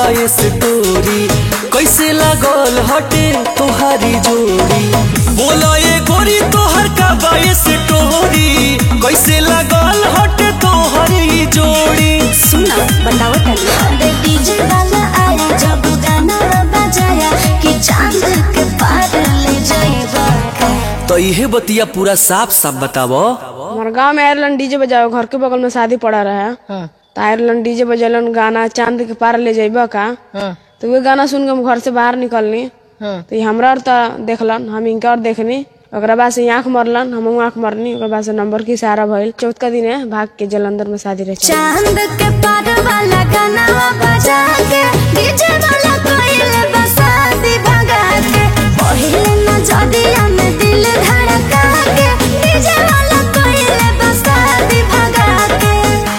बाए स्टोरी कैसे लागल हटे तोहारी जोड़ी बोलो ये गोरी तोहर का बाए स्टोरी कैसे लागल हटे तोहरी जोड़ी सुना बताओ तनी अरे डीजे वाला आया जब गाना बजाया कि चांद के पार ले जाएगा तो इहे बतिया पूरा साफ साफ बतावो हमारे गांव में आयरलैंड डीजे बजाओ घर के बगल में शादी पड़ा रहा है तो आयरलैंड डीजे बजेलन गाना चांद के पार ले जाइबा का तो वे गाना सुन के हम घर से बाहर निकलनी तो ये हमरा और तो देखलन हम इनका और देखनी ओकरा बाद से आंख मरलन हम आंख मरनी ओकरा बाद से नंबर के सहारा भइल चौथ का दिन है भाग के जलंधर में शादी रहे चांद के पार वाला गाना बजा के डीजे वाला कोइल बसाती भगा के पहिले न जदिया में दिल धड़का के डीजे वाला कोइल बसाती भगा के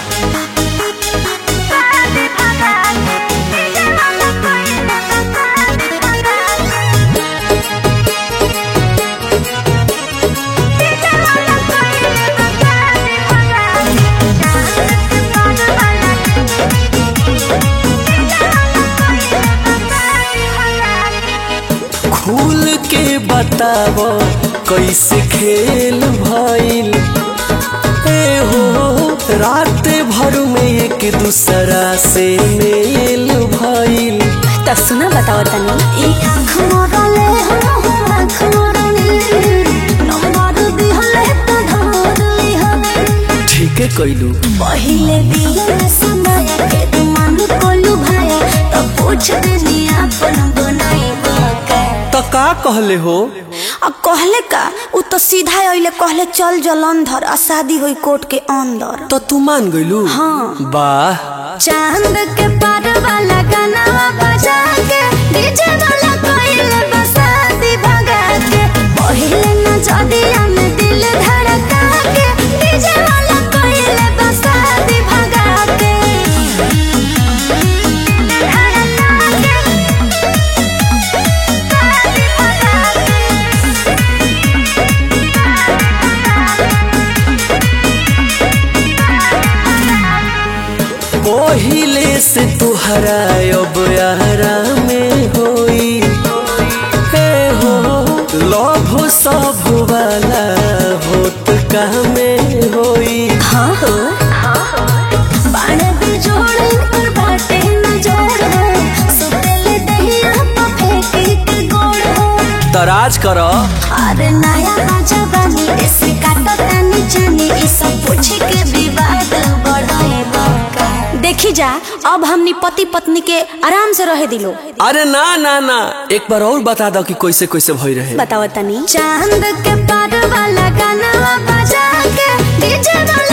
बसाती भगा के डीजे वाला कोइल बसाती भगा के डीजे वाला कोइल बसाती भगा के चांद के पार वाला खुल के बतावो कैसे खेल भइल ए हो रात भर में एक दूसरा से मेल भइल तो सुना बताओ तनी ई आँख मोरले हम आँख मोरले नंबर दिहले तो धरली हमें ठीक है कैलू पहिले दिल समय के मन कोलू भाया तो पूछ देनी अपन बनाई बाका तो का कहले हो अब कहले का उ तो सीधा अइले कहले चल जलंधर आ शादी होई कोर्ट के अंदर तो तू मान गइलू हाँ। वाह चांद के पार वाला गाना बजा के डीजे वाला कोइल बसाती भगा के पहिले न जदिया में दिल धड़का के डीजे वाला कोइल बसाती भगा के धड़का के बसाती भगा पहिले से तुहरा अब यारा में होई हे हो लभ सब वाला होत का में होई हाँ हो बाण भी जोड़े कर बाटे न जोड़ सुतेले दहिया तो फेंकी के गोड़ तराज कर अरे नया राजा बनी ऐसे काटो तानी जानी ई सब पूछ के विवाद बढ़ाए बाका देखी जा अब हमनी पति पत्नी के आराम से रहे दिलो अरे ना ना ना एक बार और बता दो कि कैसे कैसे भई रहे बताओ तनी चांद के पार वाला गाना बजा के डीजे वाला